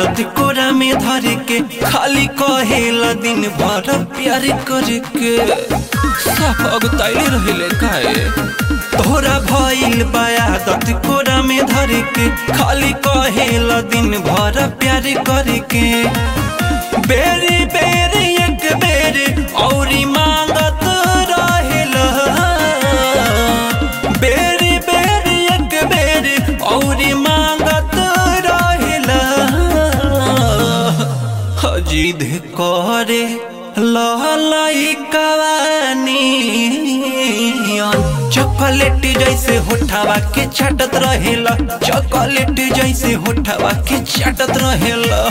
आदत कोरा में धर के खाली कहेला दिन भर प्यार करके साफ अगताइले रहिले काहे तोरा भइल बा आदत कोरा में धर के खाली कहेला दिन भर प्यार करके बेरी बेरी एक बेरी औरी मांगत रहेला बेरी बेरी एक बेरी औरी मांगत रहेला जिद करे लहलाई कवानी चॉकलेट जैसे होठावा के चाटत रहेला चॉकलेट जैसे होठावा के चाटत रहेला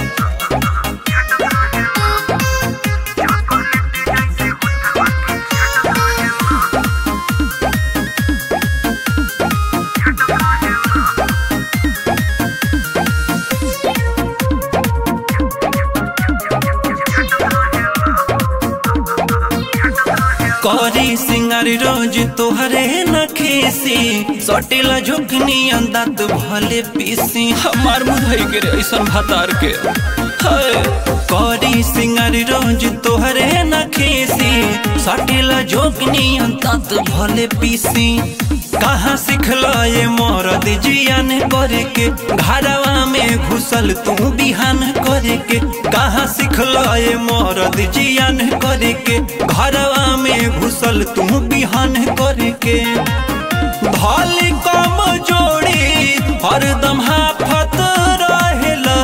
करी सिंगार रोज तोहरे न खेसी सटेला झुकनी अंदात भले पीसी हमार मुधई के रे ऐसन भातार के हाय। करी सिंगार रोज तोहरे न खेसी सटेला झुकनी अंदात भले पीसी कहाँ सिखला ये मरद जियान करे के घरवा में घुसल तू बिहान करे के कहाँ सिखला ये मरद जियान करे के घरवा में घुसल तू बिहान करे के भाली कम जोड़ी हरदम हाफत रहेला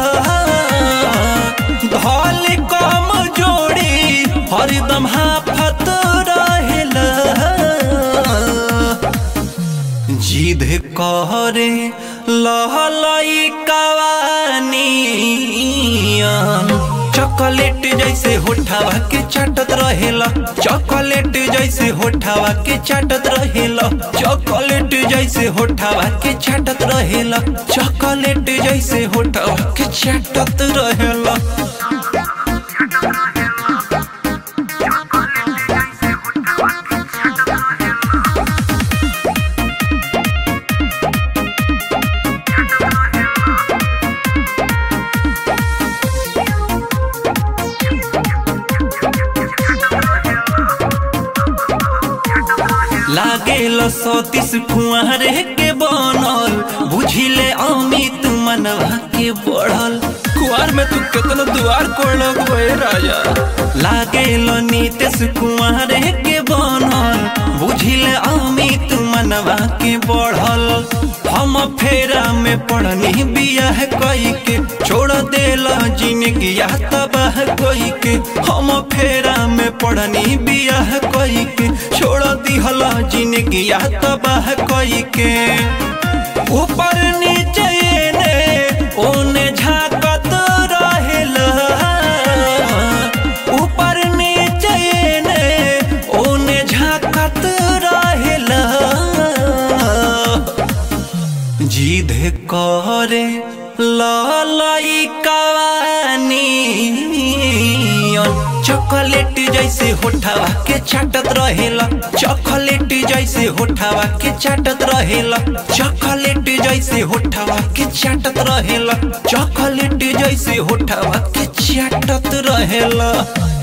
भाली कम जोड़ी हरदम हाफत रहेला जिद करे लहलाई कवानी चॉकलेट जैसे होठावा के चाटत रहेला चॉकलेट जैसे होठावा के चाटत रहेला चॉकलेट जैसे होठावा के चाटत रहेला चॉकलेट जैसे होठावा के चाटत रहेला लागेल सतीश कुंवर के बनल बुझिले अमित मनवा के बढ़ल कुआर में तू कितना दुआर कोड़लक बे राजा लागेल नीतीश कुंवर के बनल बुझिले अमित मनवा के बढ़ल हम फेरा में पढ़नी बियाह कई के छोड़ देला जिंदगी तबाह कोई के हम फेरा में पढ़नी बियाह कई के छोड़ दिहला जिंदगी तबाह कोई के ऊपर नीचे ने ओने झाकत रहेला ऊपर नीचे ने ओने झाकत रहेला जिद करे ललाई कवानी चॉकलेट जैसे होठावा के चाटत रहेला चॉकलेट जैसे होठावा के चाटत रहेला चॉकलेट जैसे होठावा के चाटत रहेला चॉकलेट जैसे होठावा के चाटत रहेला